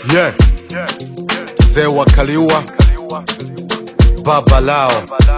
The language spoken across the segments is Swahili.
yeah. Mzee wa Kaliua, baba lao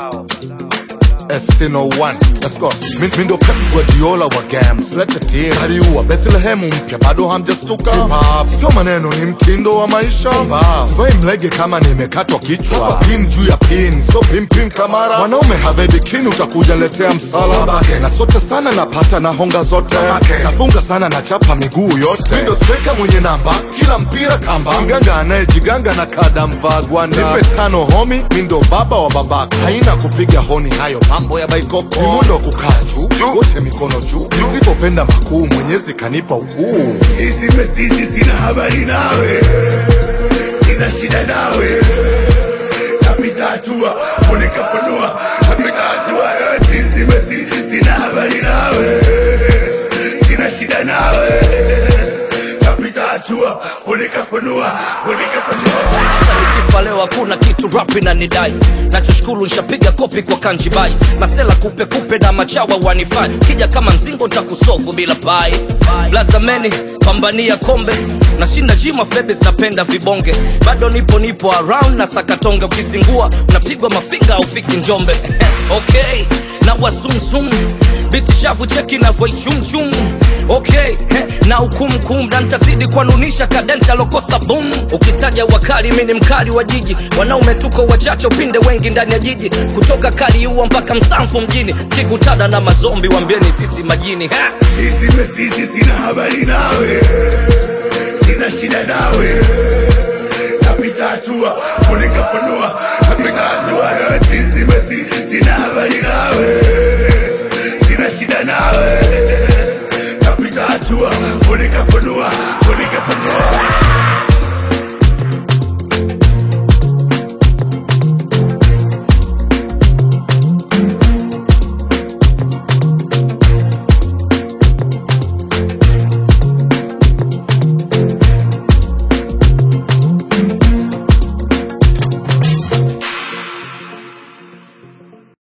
S01 Let's go. Mi mi ndo Pep Guardiola wa games, lete team Kaliua, Bethlehem mpya, bado hamjastuka Hip hop, sio maneno, ni mtindo wa maisha Sivai mlege kama nimekatwa kichwa Pin juu ya pin, so pin pin kamara Mwanaume have bikini, utakuja letea msala Na sote sana napata na honga zote Nafunga sana na chapa miguu yote Mi ndo striker mwenye namba, kila mpira kamba Mganga anayejiganga na kada mvaa gwanda Nipe tano homi, mi ndo baba wa babaka Haina kupiga honi, hayo mambo ya baikoko Ni muda wa kukaa juu, wote mikono juu Nisipopenda makuu, mwenyezi kanipa ukuu Sisi mesisi sina habari nawe, sina shida nawe, napita hatua funika funua, napita hatua. Sisi mesisi sina habari nawe, sina shida nawe, napita hatua funika funua, funika funua. Hata nikifa leo hakuna kitu rap inanidai nachoshukuru nshapiga kopi kwa kanjibai masela kupe kupe na machawa wanifai kija kama mzingo ntakusofu bila pai blazameni pambania kombe nashinda jima febes napenda vibonge bado nipo nipo around na sakatonge ukizingua unapigwa mafinga aufiki njombe okay na wasumsum biti shavu cheki navoichumchum okay he, na ukumkum na ntazidi kuanunisha kadenta lokosa bum ukitaja wakali mi ni mkali wa jiji wanaume tuko wachache upinde wengi ndani ya jiji kutoka kaliua mpaka msamfu mjini kikutana na mazombi wambieni sisi majini ha! Sisi mesisi sina habari nawe, sina shida nawe, napita hatua funika funua, napita hatua. Sisi mesisi sina habari nawe